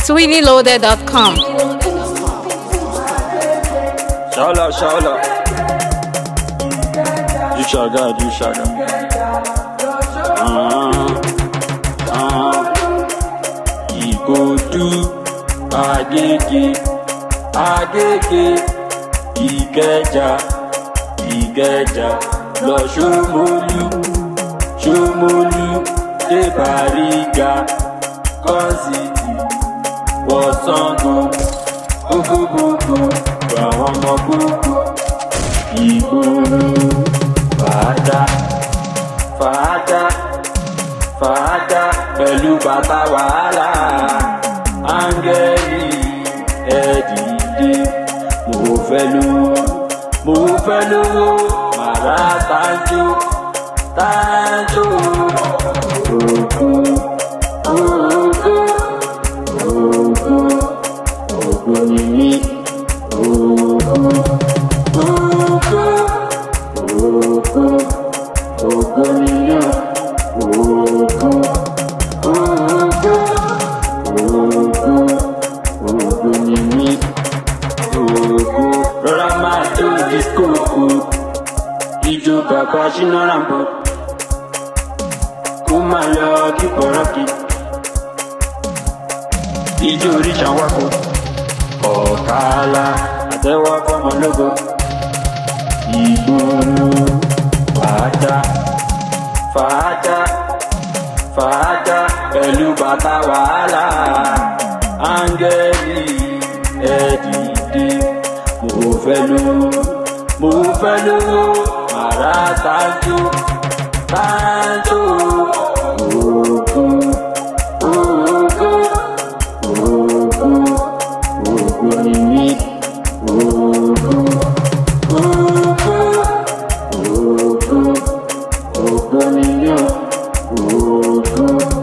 SweeneyLoaded.com. Shout out, shout out. You shall God, you shall God. Uh, uh, he go do Agege, Agege, Ìkẹjà, Ìkẹjà, lọ Ṣómólú, Ṣómólú, dé Bàrígà, Kọ́sìtì, wọ Ṣàngó, gbogbogbò, àwọn ọmọ gbogbo, ìgboro, fàájà, fàájà, fàájà, pẹ̀lú bàtà wàhálà, áńgẹ́lì ẹ̀dìdé, mo fẹ́ lówó, mo fẹ́ lówó, màrá tájú, tájú, ògùn, ògùn, ògùn, ògùn ni mí, ògùn, ògùn, ògùn, ògùn ni mí, ògùn, ògùn, ògùn, ògùn ni mí, ògùn, rọra máa jó disco kù, ijó bàbá ṣínà ràǹbọ̀, kó máa lọ kíkọ̀ rọ́ọ̀kì ijó oríṣà wákò ọ̀kàlà àtẹ́wọ́ fọmọlógo ìgboro fàájà fàájà fàájà pẹ̀lú bàtà wàhálà áńgẹ́lì ẹ̀dìdé mo fẹ́ lówó mo fẹ́ lówó màrá tájú tájú ògùn ògùn ògùn ògùn ni mí ògùn ògùn ògùn ògùn ni mí ògùn